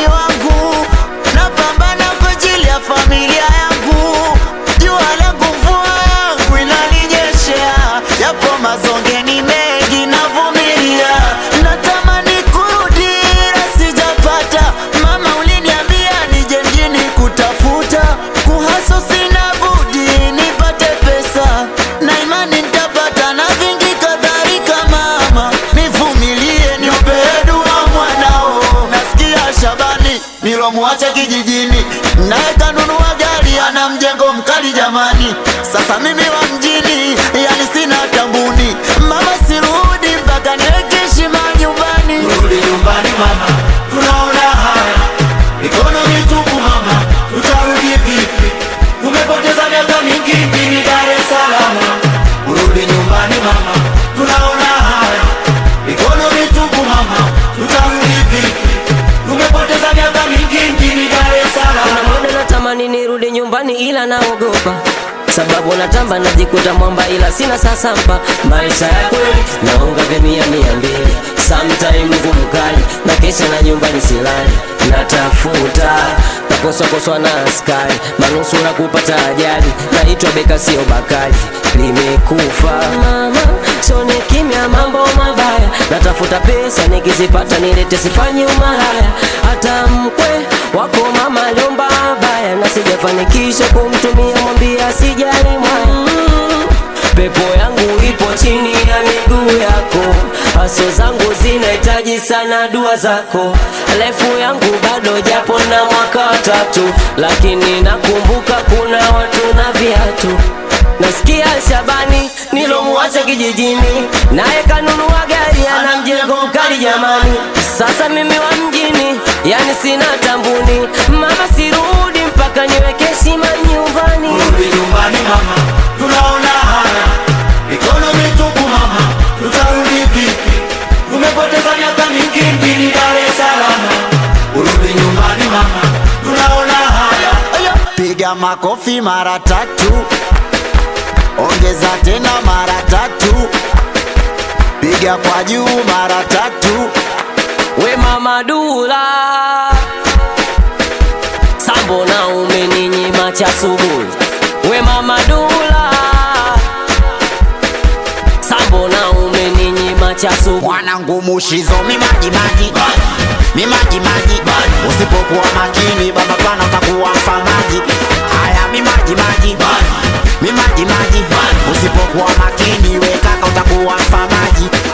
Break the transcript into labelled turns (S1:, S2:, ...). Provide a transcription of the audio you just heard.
S1: wangu, napambana kwa ajili ya familia yangu. Jua langu mvua yangu inaninyeshea, yapo mazonge ni mengi navumilia, natamani kurudi ila sijapata. Mama uliniambia nije mjini kutafuta, kuhaso sina budi nipate pesa, na imani nitapata na vingi kadhalika. Mama nivumilie, niombe dua mwanao. Nasikia Shabani nilomwacha kijijini, naye kanunua gari, ana mjengo mkali jamani. Sasa mimi wa mjini, yani sina tambuni. Mama sirudi mpaka niweke heshima nyumbani.
S2: Rudi nyumbani mama, tunaona haya mikono mitupu mama, tutarudi vipi? Tumepoteza miaka mingi mjini Dar es Salaam. Rudi nyumbani mama, tunaona haya mikono mitupu mama, tutarudi vipi? Tumepoteza miaka mingi mjini Dar es Salaam.
S3: muda natamani nirudi nyumbani ila naogopa sababu natamba najikuta mwamba ila sina sasampa maisha ya kweli naonga vya mia mia mbili sometime ngumu kali na kesha na nyumbani silali natafuta nakoswakoswa na askari manusura kupata ajali naitwa beka sio bakali limekufa mama sone kimya mambo mabaya natafuta pesa nikizipata nilete sifanyi umalaya hata mkwe wako mama aliomba baya na sijafanikisha kumtumia mwambia sijali mwaya Mm, pepo yangu ipo chini ya miguu yako haso zangu zinahitaji sana dua zako refu yangu bado japo na mwaka watatu lakini nakumbuka kuna watu na viatu nasikia Shabani nilomwacha kijijini, naye kanunua gari, ana mjengo mkali jamani. Sasa mimi wa mjini, yani sina tambuni, mama sirudi mpaka niweke heshima nyumbani.
S2: Rudi nyumbani mama, tunaona haya mikono mitupu mama, tutarudi vipi? Tumepoteza miaka mingi mjini Dar es Salaam. Rudi nyumbani mama, tunaona haya
S1: Piga makofi mara tatu, ongeza tena mara tatu, piga kwa juu mara tatu.
S3: We mama Dula, sambo na umeninyima cha asubuhi. We mama Dula, sambo na umeninyima cha asubuhi.
S1: Mwanangu mushizo mimaji maji mimaji maji, usipokuwa makini baba pana utakuwa mfamaji. Haya mimaji maji mimaji maji, usipokuwa makini we kaka utakuwa mfamaji.